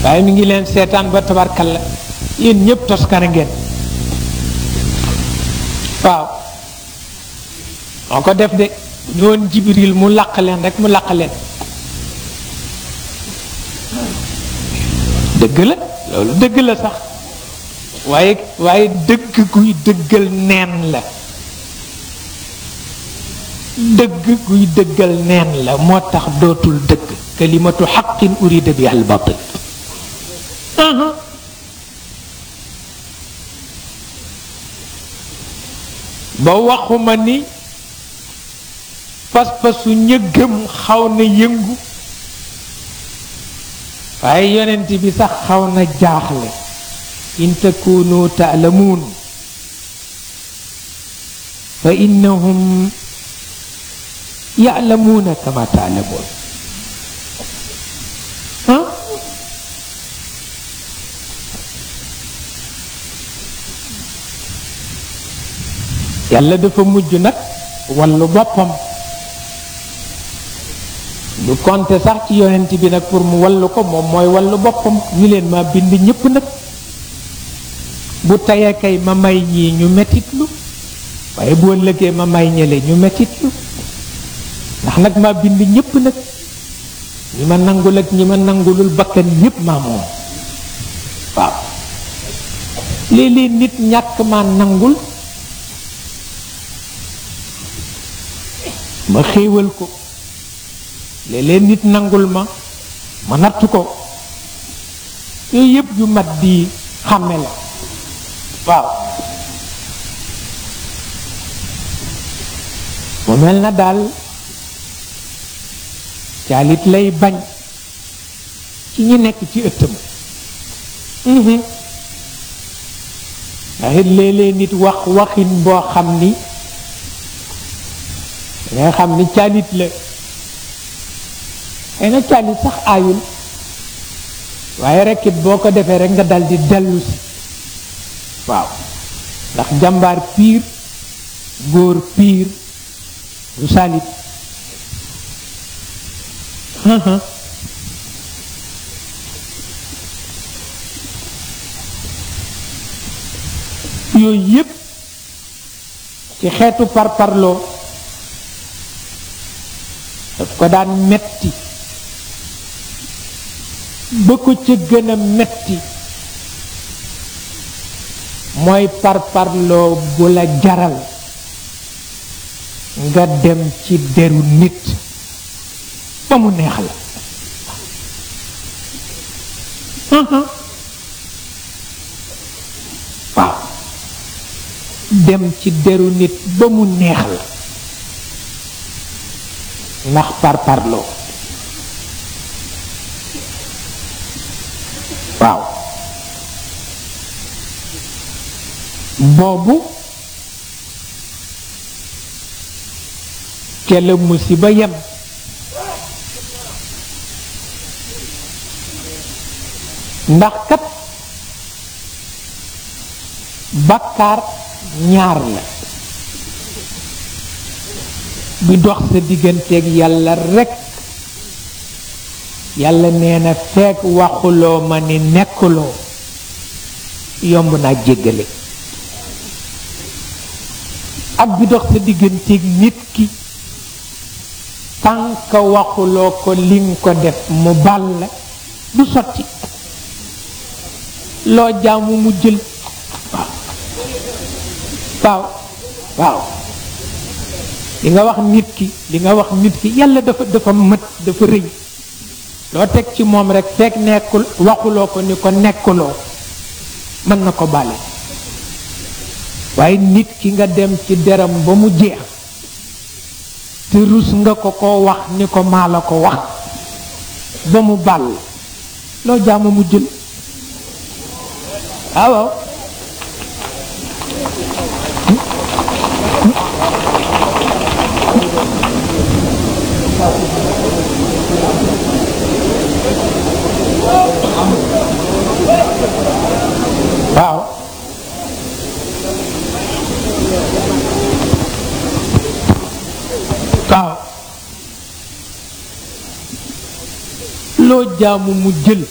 waaye mi ngi leen seetaan ba tabarkalla yéen ñëpp toskane ngeen waaw moo ko def de ñoon jibril mu laq leen rek mu laq leen dëgg la loolu dëgg la sax waaye waaye dëgg guy dëggal neen la dëgg guy dëggal neen la moo tax dootul dëgg kalimatu xaqin urida bi al batil ba waxuma ni pas-pasu ñëggam xaw na yëngu waaye yonent bi sax xaw na jaaxle in takunu taalamuun fa innahum yaalamuuna kama taalamuun ah yàlla dafa mujj nag wallu boppam lu konte sax ci yonent bi nag pour mu wallu ko moom mooy wallu boppam ñu leen ma bind ñépp nag bu tayee kay ma may ñii ñu metitlu waaye boo lëgee ma may ñële ñu metitlu ndax nag ma bind ñépp nag ñi ma nangul ak ñi ma nangulul bakkan yépp maa moom waaw léeg-léeg nit ñàkk ma nangul ma xéewal ko léeg-léeg nit nangul ma ma natt ko yooyu yépp yu mat di xàmme la waaw mu mel na daal caalit lay bañ ci ñi nekk ci ëttam ndax it léeg-léeg nit wax waxin boo xam ni nga xam ni caalit la xëy na caalit sax aayul waaye rekk it boo ko defee rek nga dal di dellu si waaw ndax jàmbaar piir góor piir du salit yooyu yépp ci xeetu parparloo daf ko daan metti ba ko ca gën a metti mooy parparloo bu la jaral nga dem ci deru nit ba mu neex la waaw dem ci deru nit ba mu neex la ndax parparloo waaw boobu ca la musiba yem ndax kat bakkaar ñaar la bi dox sa digganteeg yàlla rekk yàlla nee na fekk waxuloo ma ni nekkuloo yomb naa jéggale ak bi dox sa digganteeg nit ki tànk waxuloo ko li nga ko def mu bal la du sotti loo jaamu mu jël waaw waaw waaw li nga wax nit ki li nga wax nit ki yàlla dafa dafa mët dafa rëy loo teg ci moom rek fekk nekkul waxuloo ko ni ko nekkuloo mën na ko bale waaye nit ki nga dem ci deram ba mu jeex te rus nga ko ko wax ni ko maa la ko wax ba mu bàll loo jaamu mu jël waaw waaw waaw loo jaamu mu jël